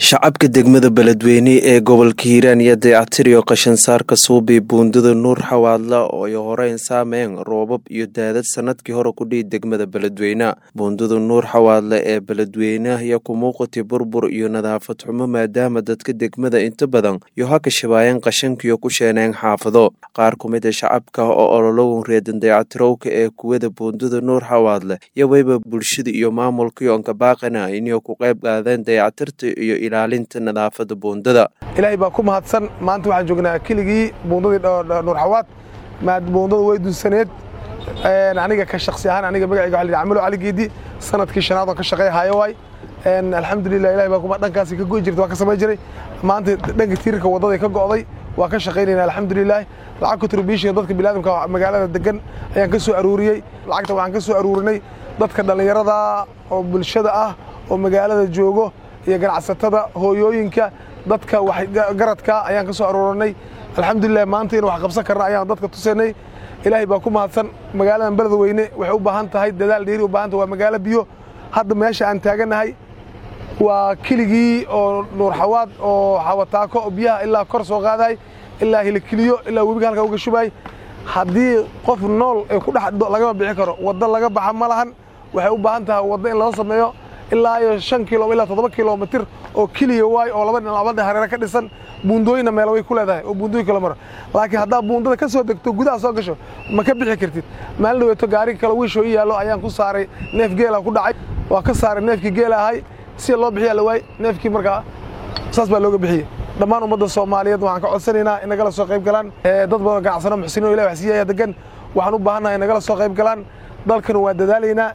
shacabka degmada beledweyne ee gobolka hiiraan iyo dayactiriyo qashansaarka suubi buundada nuur xawaadla oo ay horeyn saameyn roobab iyo daadad sanadkii hore ku dhihi degmada beledweyne buundada nuur xawaadle ee beledweyne ayaa ku muuqatay burbur iyo nadaafad xumo maadaama dadka degmada inta badan iyo ha kashabaayeen qashankiyo ku sheeneen xaafado qaar ku mid a shacabka oo ololowan reedan dayactirowka ee kuwada buundada nuur xawaadle iyo weyba bulshada iyo maamulkii onka baaqana inay ku qayb qaadeen dayactirta iyo ilaalinta nadaafada buundada ilaahay baa ku mahadsan maanta waxaan joognaa keligii buundadii nuur xawaad buundada way dunsaneed aniga ka shaksi ahaan aniga magacayga waxa la yidhi camalo cali geedi sanadkii shanaad oo ka shaqeeya hayo waay alxamdulilah ilahay baa kuma dhankaasi ka go'i jirta waa ka samayn jiray maanta dhanka tiirka waddaday ka go'day waa ka shaqaynayna alxamdulilah lacag contribution dadka biniadamka magaalada degan ayaan ka soo aruuriyey lacagta waxaan ka soo aruurinay dadka dhallinyarada oo bulshada ah oo magaalada joogo iyo ganacsatada hooyooyinka dadka garadka ayaan ka soo aruurinay alxamdulilah maanta in wax qabsan karna ayaan dadka tusaynay ilaahay baa ku mahadsan magaaladan beledweyne waxay u baahan tahay dadaal dheeri u baahanta waa magaalo biyo hadda meesha aan taaganahay waa keligii oo nuur xawaad oo xawataako oo biyaha ilaa kor soo qaadahay ilaa hilikiliyo ilaa webiga halkaa uga shubaay haddii qof nool ay ku dhex lagama bixi karo waddo laga baxa ma lahan waxay u baahan tahay waddo in loo sameeyo ilaa iyo shan kilo ilaa toddoba kilomitir oo keliya waay oo laba labada hareere ka dhisan buundooyinna meelo way ku leedahay oo buundooyin kala maro laakiin haddaa buundada ka soo degto gudaha soo gasho ma ka bixi kartid maalin dhaweeto gaari kale wiishoo i yaallo ayaan ku saaray neef geela ku dhacay waa ka saaray neefkii geela ahay si loo bixiyaa la waay neefkii markaa saas baa looga bixiyey dhammaan ummadda soomaaliyeed waxaan ka codsanaynaa in nagala soo qayb galaan dad badan ganacsano muxsiniin o ilah wax siiyaya degan waxaan u baahannahay in nagala soo qayb galaan dalkana waa dadaalaynaa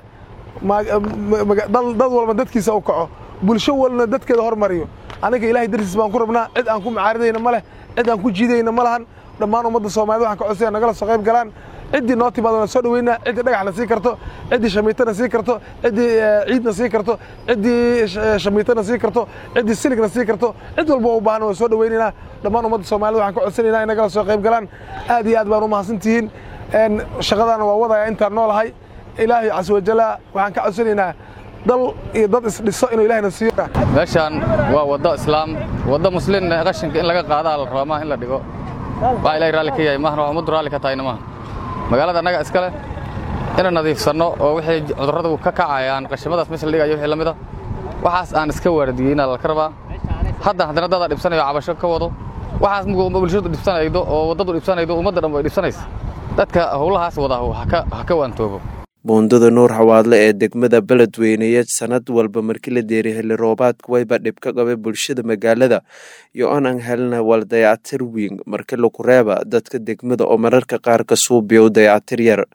dad walba dadkiisa u kaco bulsho walna dadkeeda hormariyo aniga ilahay dartiis baan ku rabnaa cid aan ku macaaridayna ma leh cid aan ku jiidayna ma lahan dhammaan ummadda soomaaliyed waxaan ka codsaya nagala soo qayb galaan ciddii noo timaado na soo dhaweynaa ciddii dhagaxna sii karto ciddii shamiitana sii karto ciddii ciidna sii karto ciddii shamiitana sii karto ciddii siligna sii karto cid walba u baahan waan soo dhaweynaynaa dhammaan ummadda soomaaliyed waxaan ka codsanaynaa in nagala soo qayb galaan aad iyo aad baan u mahadsantihiin shaqadaana waa wadaya intaan noolahay ilaahay casa wajalla waxaan ka codsanaynaa dal iyo dad isdhiso inuu ilahayna siiyo meeshaan waa waddo islaam waddo muslin qashinka in laga qaadaa la rabaa maaha in la dhigo waa ilahay raalli ka yahay maahna waa ummaddu raalli ka tahayna maaha magaalada annaga iska leh inaan nadiifsanno oo wixii cudurradu ka kacayaan qashimadaas meesha la dhigayo wixii la mida waxaas aan iska waardiyeynaa laka rabaa hadda haddana dadaa dhibsanayo cabasho ka wado waxaas bulshadu dhibsanaydo oo waddadu dhibsanaydo ummadda dhan way dhibsanaysa dadka howlahaas wada ha ka waantoobo buundada nuur xawaadle ee degmada beledweyneya sanad walba markii la deeriy xilli roobaadka wayba dhib ka qabay bulshada magaalada iyo onan helna wal dayactir wiing marka lagu reeba dadka degmada oo mararka qaar ka suubiya u dayactir yar